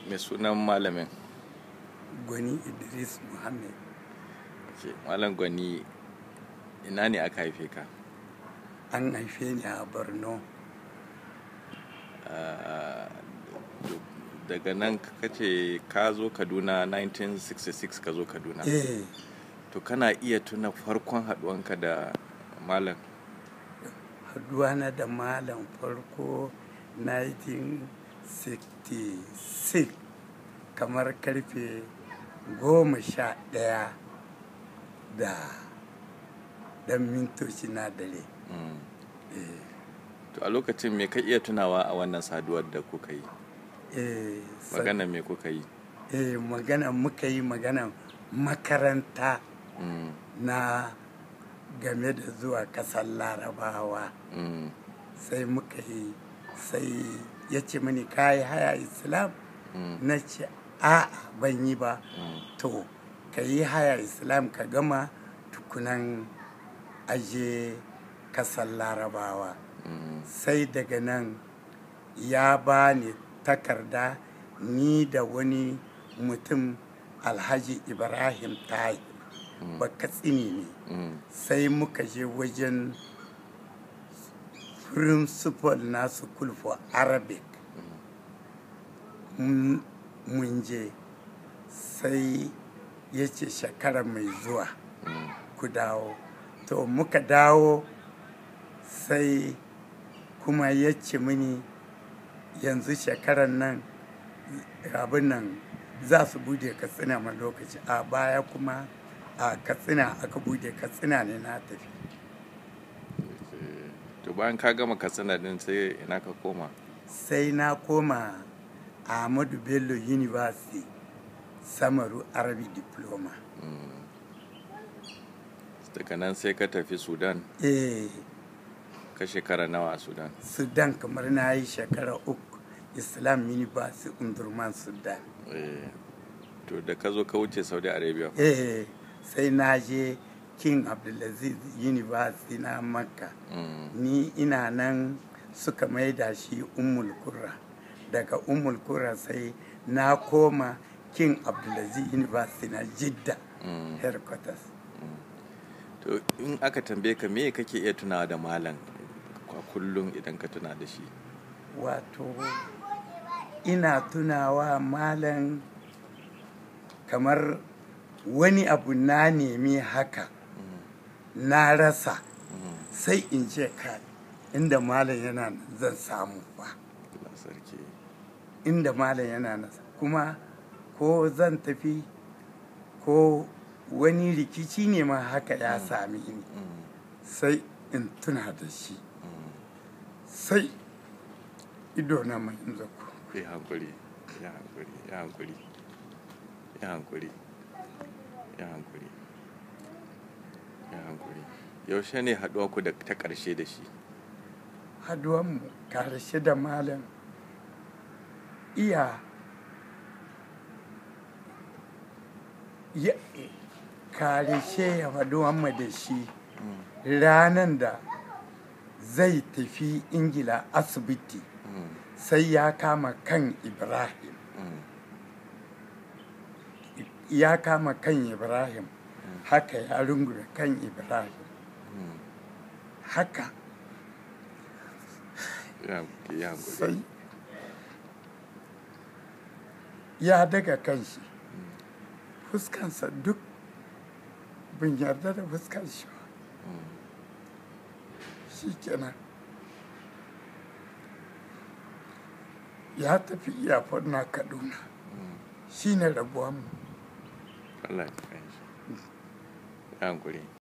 mai sunan malamin gwani idris muhammad Ke, malam gwani ina ne aka haife ka an haife ni a borno Ah, daga nan ka ce ka zo kaduna 1966 ka zo kaduna eh to kana iya tuna farkon haduwanka da malam haduwana da malam farko 1966 kamar karfe goma sha ɗaya da ɗan mintoci na dare Mm. eh, to a lokacin me ka iya tunawa a wannan saduwar da kuka yi eh, sa- magana me kuka yi eh, magana muka yi magana makaranta Mm, na game da zuwa ƙasar larabawa mm, sai muka yi sai ya ce mini kayi haya islam mm, na ce a'a ban yi ba mm, to ka yi haya islam ka gama tukunan aje kasar larabawa mm, sai daga nan ya ba ni takarda ni da wani mutum alhaji ibrahim tayi ba katsini ne mm, sai muka je wajen principal na school for arabic mun mun je sai ya ce shekara mai zuwa mm, ku dawo to muka dawo sai kuma ya ce mini yanzu shekarar nan abin nan za su bude katsina ma lokaci a baya kuma a katsina aka bude katsina ne na tafi eh, to bayan ka gama katsina din sai ina ka koma sai na koma ahmadu bello university samaru arabic diploma Mm. daga nan sai ka tafi sudan eh ka shekara nawa a sudan sudan kamar na yi shekara uku islam university undurman sudan Eh, to da ka zo ka wuce saudi arabia eh sai na je king abdulaziz university na makka Mm, ni ina nan suka maida shi ummul kurra daga ummul kurra sai na koma king abdulaziz university na jidda mm. headquarters to in aka tambaye ka me kake iya tunawa da malam a kullum idan ka tuna da shi wato ina tunawa malam kamar wani abu na nemi haka na rasa Mm, sai in ce ka inda malam yana nan zan samu ba Allah sarki inda malam yana nan kuma ko zan tafi ko wani rikici ne ma haka ya sami ni Mm, sai in tuna da shi mm. sai ido na mai zaku ya hankuri ya hankuri ya hankuri ya hankuri ya hankuri ya hankuri yaushe ne haɗuwa ku da ta ƙarshe da shi haduwanmu karshe da malam iya ya karshe ya haduwanmu da shi ranar da zai tafi ingila asibiti Mm, sai ya kama kan ibrahim mm, ya kama kan ibrahim haka ya rungume kan ibrahim mm. haka ya hankuri ya hankuri sai ya daga kanshi fuskansa duk bin yarda da fuskar shi ba shi kenan ya tafi iyafar na kaduna shi ne rabuwanmu Allah ya kai shi ya hankuri